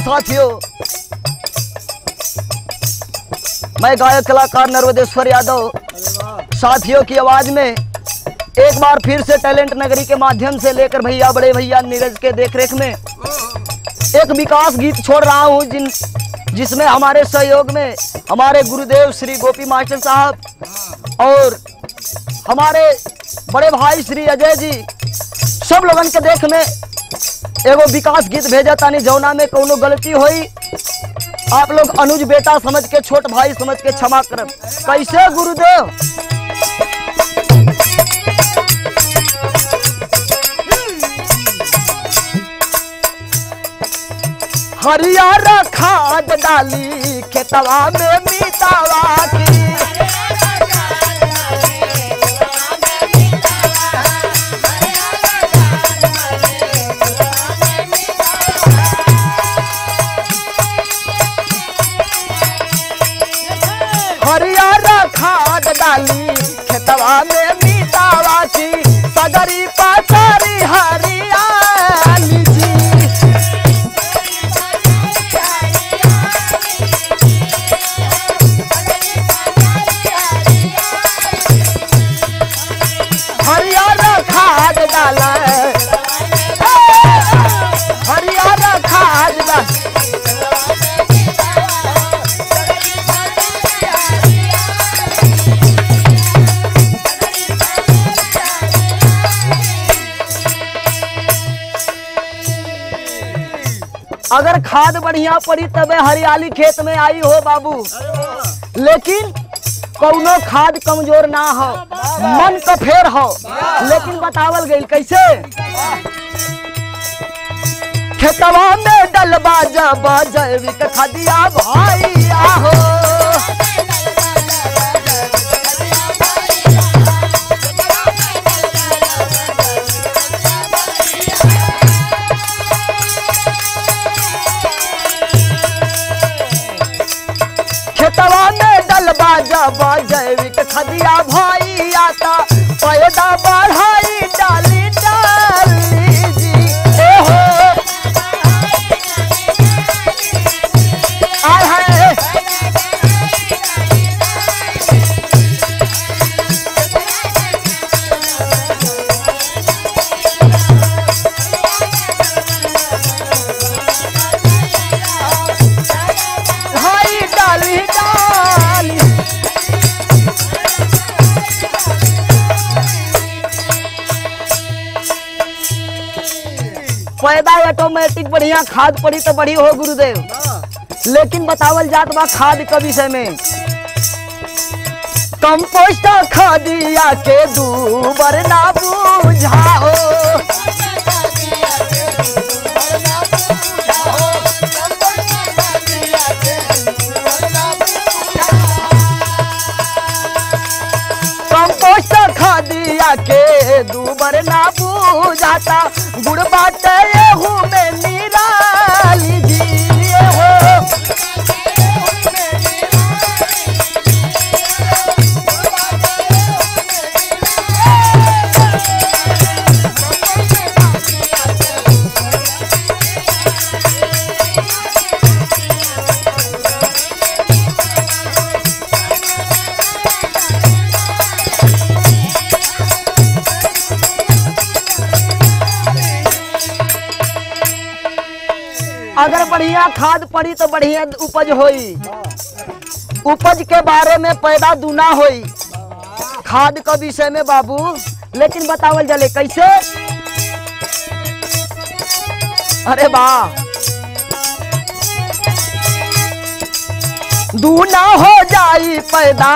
साथियों मैं गायक कलाकार नर्वदेश्वर यादव साथियों की आवाज में एक बार फिर से टैलेंट नगरी के माध्यम से लेकर भैया बड़े भैया नीरज के देखरेख में एक विकास गीत छोड़ रहा हूँ जिन जिसमें हमारे सहयोग में हमारे गुरुदेव श्री गोपी मास्टर साहब और हमारे बड़े भाई श्री अजय जी सब लोगन के देख में एगो विकास गीत भेजा तानी जौना में कोनो गलती होई आप लोग अनुज बेटा समझ के छोट भाई समझ के क्षमा करब कैसे गुरुदेव हरियर खाद डाली खेतवा में मितावा की हरियर खाद डाली खेतवा में मितावा की सगरी पाचारी हरियाली जी हरियर खाद डाला हरियर खाद डाला अगर खाद बढ़िया पड़ी तबे हरियाली खेत में आई हो बाबू लेकिन कौनो खाद कमजोर ना हो मन का फेर हो लेकिन बतावल गई कैसे खेतवा में डलबा जब जैविक खदिया भाई आहो खेतवा में डलबा जब जैविक खदिया भाई आता पैदा बढ़ाई डाली डाली जी ए हो आय हाय भाई डाली डाली पैदा ऑटोमेटिक बढ़िया खाद पड़ी तो बड़ी हो गुरुदेव लेकिन बतावल जात बा खाद के विषय में कंपोस्ट खादिया के दूबर ना बुझाओ कंपोस्ट खादिया के दूबर ना बुझाता गुड़ बाटे एहू में निराली जी हो अगर बढ़िया खाद पड़ी तो बढ़िया उपज होई उपज के बारे में पैदा दूना होई खाद के विषय में बाबू लेकिन बतावल जले कैसे अरे वाह दूना हो जाई पैदा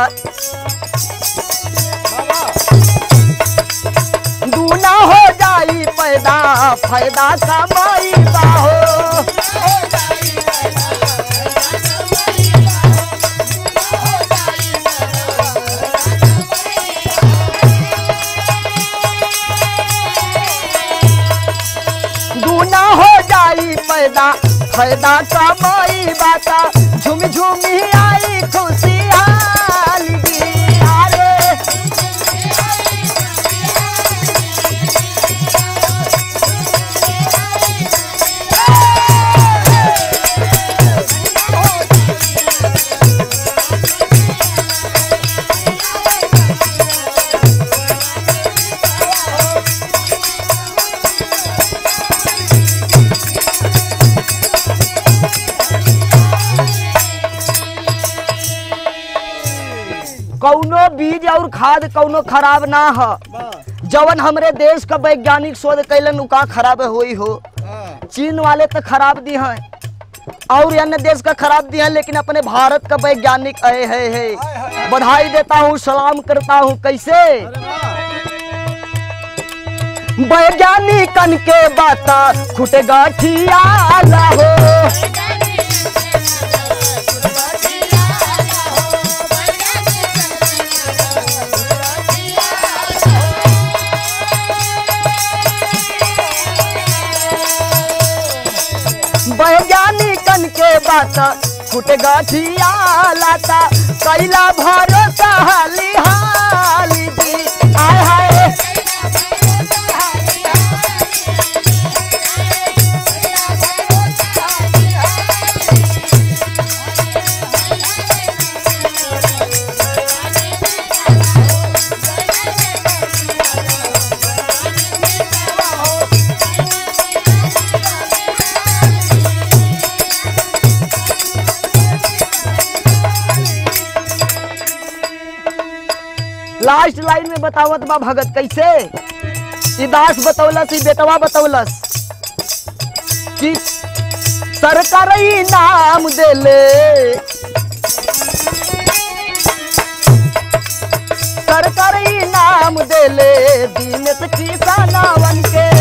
दूना हो जाई पैदा फायदा कमाई बा हो दूना हो जाई पैदा फायदा कमाई बाता झुम झुमी आई खुशियाली अरे कौनो बीज और खाद कौनो खराब ना ह वाह जवन हमरे देश का वैज्ञानिक शोध कैलन उ का खराब होई हो हाँ चीन वाले तो खराब दी हैं और अन्य देश का खराब दी हैं लेकिन अपने भारत का वैज्ञानिक अय है है हाय, हाय, हाय। बधाई देता हूँ सलाम करता हूँ कैसे अरे वाह वैज्ञानिकन के बाता खुट गाठिया हो वैज्ञानिकन के बाता खुट गाठिया लाता कैला भरोसा हाली हाली दी आय हाय लास्ट लाइन में बतावत बा भगत कैसे ई दास बतौलस ई बेटवा बतौलस कि सरकार नाम देले सरकार नाम देले दीनत किसानवन के